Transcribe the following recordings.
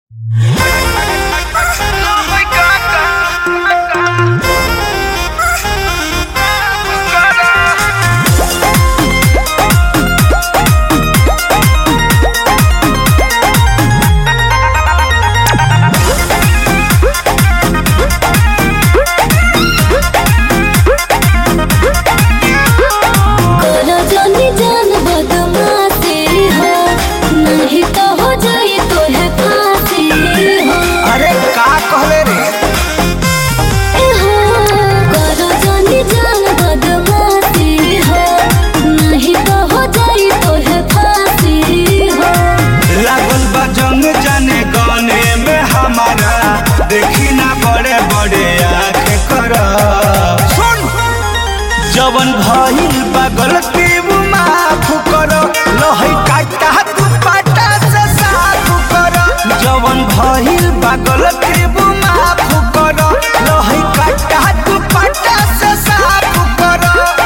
देखी ना बड़े बड़े आँख कर सुन जवन भइल बा गलती वो माफ कर लहई काटा तू पाटा से साफ कर जवन भइल बा गलती वो माफ कर लहई काटा तू पाटा से साफ कर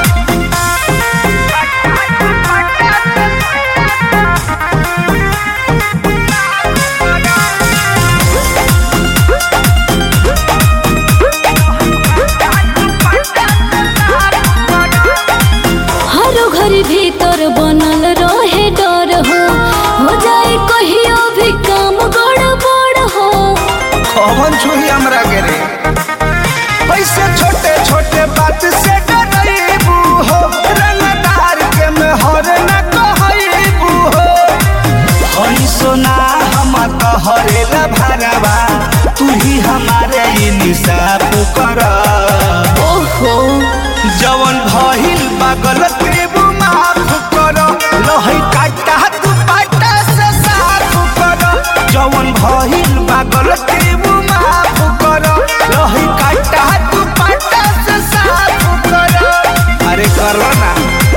हरो घर भीतर बनल रहे डर हो हो जाए कहियो भी काम गड़बड़ हो कौन छुई हमरा के रे पैसे छोटे छोटे बात से डरैबू हो रंगदार के मेहर न कहैबू हो हई सोना हम कहरेला भरवा तू ही हमारे इंसाफ कर ओहो जवन भइल बा गलती वो माफ कर लहई काटा तू पाटा से साफ कर जवन भइल बा गलती वो माफ कर लहई काटा तू पाटा से साफ कर अरे करो ना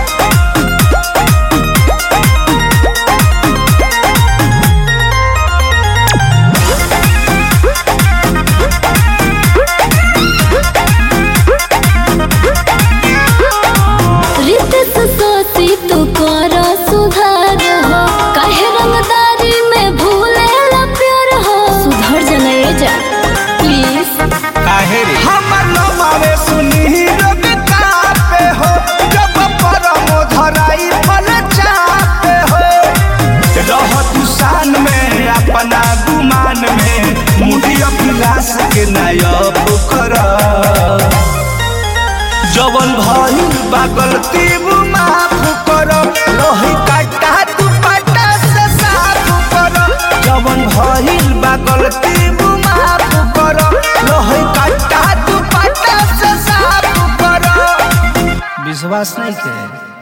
रितेश सोसी तू कर सुधार हो काहे रंगदारी में भूले प्यार हो सुधर जनाए जा प्लीज काहे रे हमर नमावे सुनी रोग कापे हो जब परम धराई फल चापे हो रह तू शान में अपना गुमान में मुझे अभिलाष के नायब कर जवन भइल बा गलती वो माफ कर लोही काटा तू पाटा से साफ कर जवन भइल बा गलती वो माफ कर लोही काटा तू पाटा से साफ कर विश्वास नहीं के